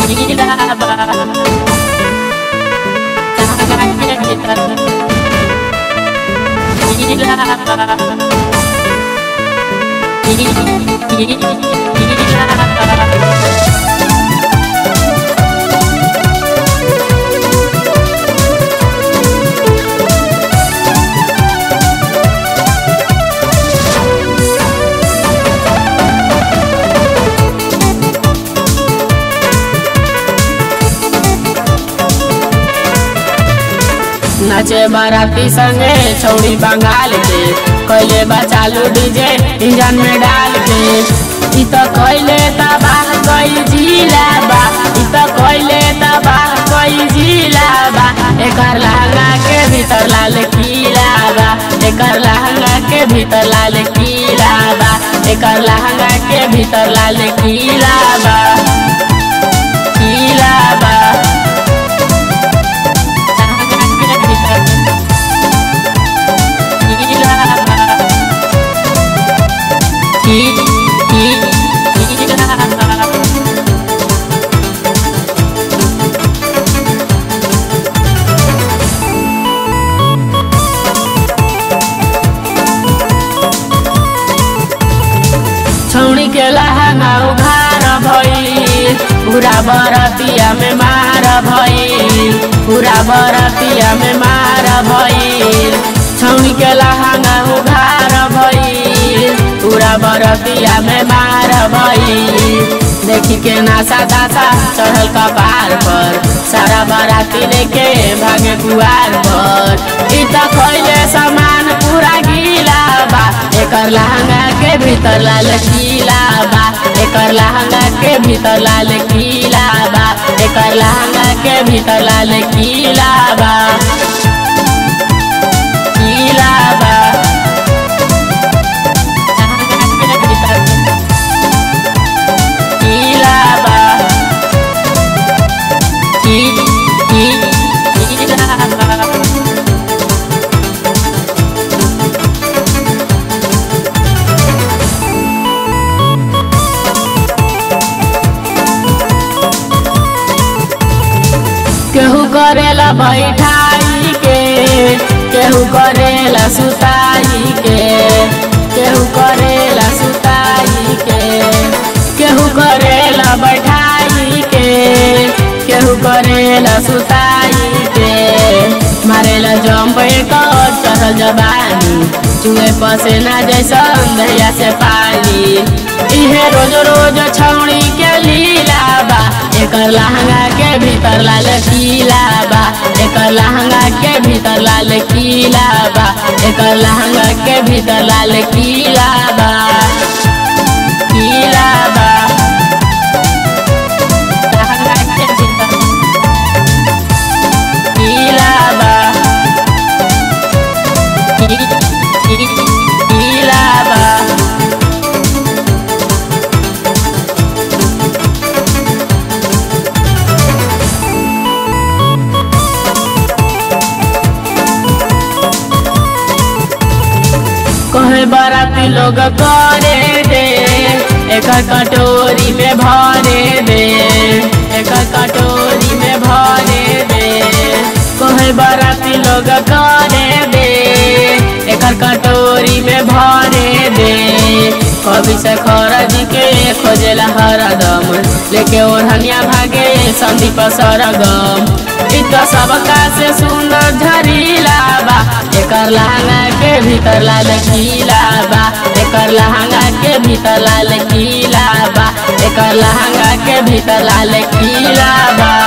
नाचे बाराती संगे छौड़ी बंगाल के कैले बा चालू डीजे इंजन में डाल के इ त कैले तबाह कई जिला बा इ त कैले तबाह कई जिला बा एकर लहंगा के भीतर लाल किला बा एकर लहंगा के भीतर लाल किला बा एकर लहंगा के भीतर लाल किला बा किला बा छौड़ी के लहंगा उघार भइल पूरा बरतिया में मार भइल पूरा बरतिया में मार भइल छौड़ी के लहंगा उघार भइल पूरा बरतिया में मार भइल देखी के नासा दासा चढ़ल कपार पर सारा बराती लेके भागे कुआर पर इ त खैले सामान पूरा गीला बा एकर लहंगा के भीतर लाल किला बा एकर लहंगा के भीतर लाल किला बा एकर लहंगा के भीतर लाल किला बा किला बा किला बा की की किला बा केहू करेला बैठाई के केहू करेला सुताई के केहू करेला सुताई के केहू करेला बैठाई के केहू करेला सुताई के मारेला जंप कर चढ़ल जबानी चुए पसेना जैसन दहिया से पानी इहे रोज रोज छौड़ी के लीला बा एकर लहंगा के भीतर लाल किला बा एकर लहंगा के भीतर लाल किला बा एकर लहंगा के भीतर लाल किला बा किला बा लहंगा के भीतर किला बा की- की- किला बा कहे बराती लोग करे दे एकर कटोरी में भरे दे एकर कटोरी में भरे दे कहे बराती लोग करे दे एकर कटोरी में भरे दे कभी से खरज के खोजेला हरदम लेके ओढ़निया भागे संदीप सरगम इ त सबका से सुंदर झरीला बा एकर लहंगा के भीतर लाल किला बा एकर लहंगा के भीतर लाल किला बा एकर लहंगा के भीतर लाल किला बा